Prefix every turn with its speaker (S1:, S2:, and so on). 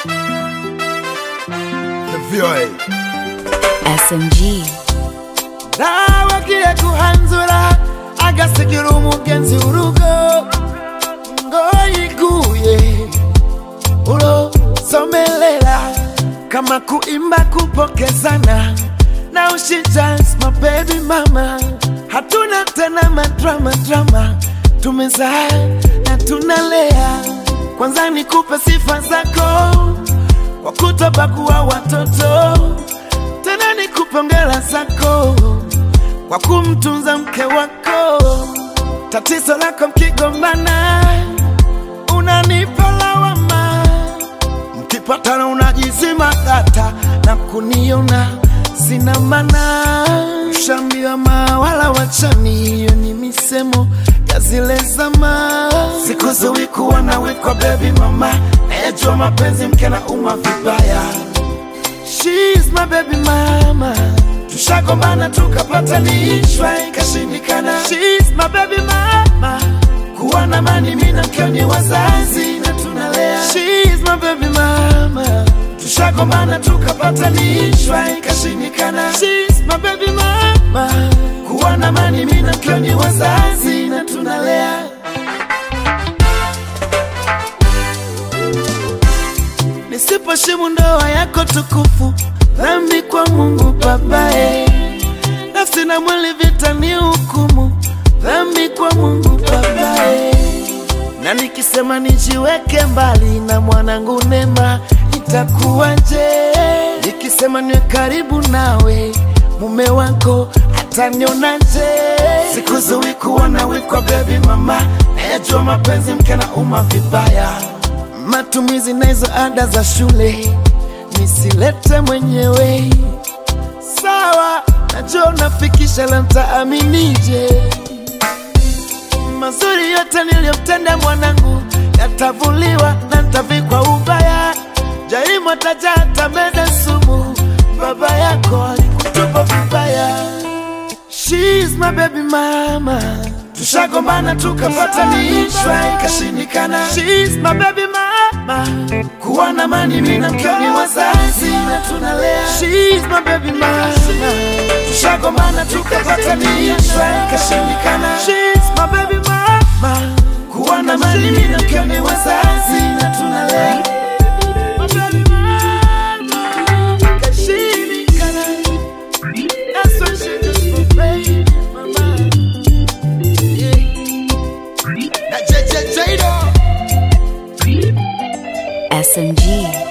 S1: The VOA.
S2: SMG.
S3: nawagiye guhanzura agasigira umugenzi urugo ngo yiguye ulosomelela kama kuimba kupokezana na ushijans mabebi mama hatuna tena madrama drama tumezaa na tunalea kwanza nikupe sifa zako kwa kutobaguwa watoto tena nikupe hongera zako kwa kumtunza mke wako. Tatizo lako mkigombana, unanipa lawama, mkipatana unajizima data na kuniona sina maana. Ushambiwa mawala wachani, hiyo ni misemo ya zile zama. Sikuzuwi kuwa nawe kwa baby mama, nayejua mapenzi mke na uma vibaya She's my baby mama. Tushagombana tukapatanishwa ikashindikana. She's my baby mama. Kuwa na mani mimi na mkeo ni wazazi na tunalea. She's my baby mama. Tushagombana tukapatanishwa ikashindikana. She's my baby mama. Kuwa na mani mimi na mkeo ni wazazi na tunalea. nisiposhimu ndoa yako tukufu, dhambi kwa Mungu babaye. Nafsi na mwili vita ni hukumu, dhambi kwa Mungu babaye. Na nikisema nijiweke mbali na mwanangu Nema, itakuwaje? Nikisema niwe karibu nawe, mume wako atanionaje? Sikuzuwi kuwa nawe kwa baby mama, nayajua mapenzi mke na uma vibaya matumizi na hizo ada za shule nisilete mwenyewe. Sawa, najua unafikisha, la mtaaminije? Mazuri yote niliyomtenda mwanangu yatavuliwa na ntavikwa ubaya. Jarimu ataja atameda sumu, baba yako alikutupa vibaya. She's my baby mama. Tushagombana tukapatanishwa ikashindikana. She's my baby mama. Kuwa na mani mimi na mkeo ni wazazi na tunalea. She's my baby mama. Tushagombana tukapatanishwa ikashindikana. She's my baby mama. Kuwa na mani mimi na mkeo ni wazazi na tunalea. My baby mama. Ikashindikana. That's what she just for baby mama.
S1: Na JJ Jado.
S2: SMG.